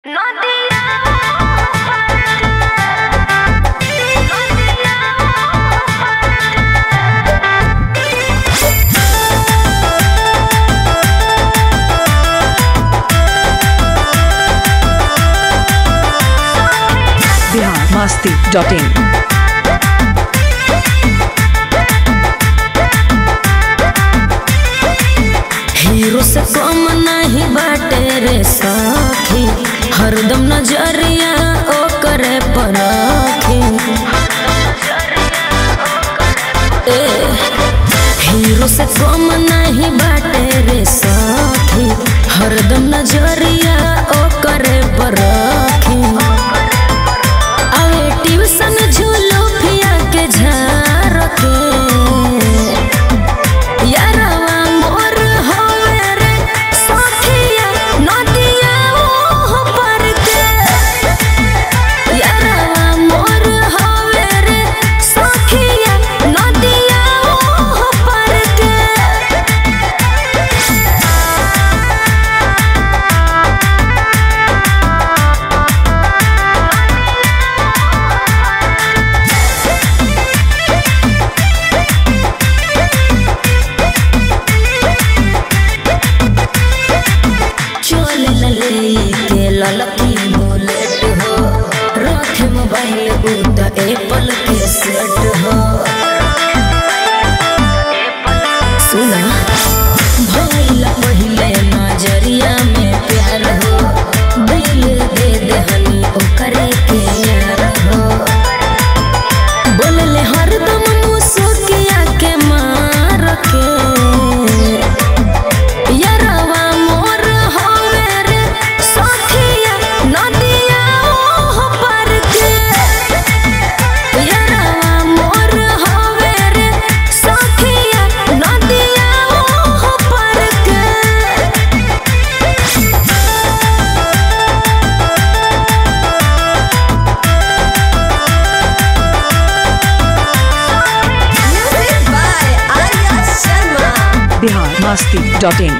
Bihar Masti dot in hero से कम नहीं बाटे रे सखी हरदम नजरिया ओकरे पर रखी ए, हीरो से कम नहीं बाटे रे सखी हरदम नजरिया ओकरे पर रखी आवे ट्यूशन झूलो फिया के झार के यारवा मोर होवे रे सखिया नदिया ओह पर के यारवा मोर होवे रे सखिया नदिया ओह पर के चोल लले के ललकी बुलेट हो रखे मोबाइल उ त एप्पल के सेट हो सुना भइला पहिले नजरिया में प्यार हो दिल दे देहनी ओकरे के यार हो बोलले हरदम मुसुकिया के मार के यरवा मोर होवे रे सखिया नदिया ओह पर के यरवा मोर होवे रे सखिया नदिया ओह पर के Music by Arya Sharma. Bihar Masti dot in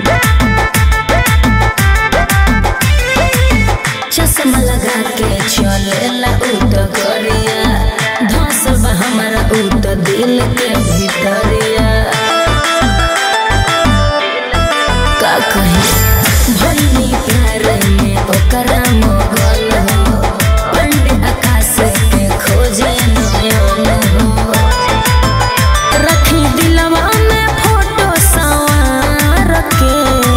चश्मा लगा के चलेला उ त गरिया धसल बा हमारा उ त दिल के भीतरिया का कही भइनी प्यार में ओकरा मोगल हो पंडित आकाश के खोजे नयन हो रखी दिलवा में फोटो सवार के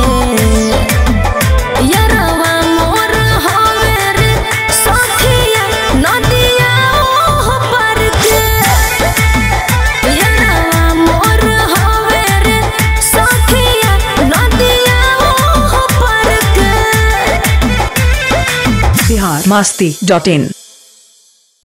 यरवा मोर होवे रे सखिया नदिया ओह पर के यरवा मोर होवे रे सखिया नदिया ओह पर के बिहार मस्ती डॉट इन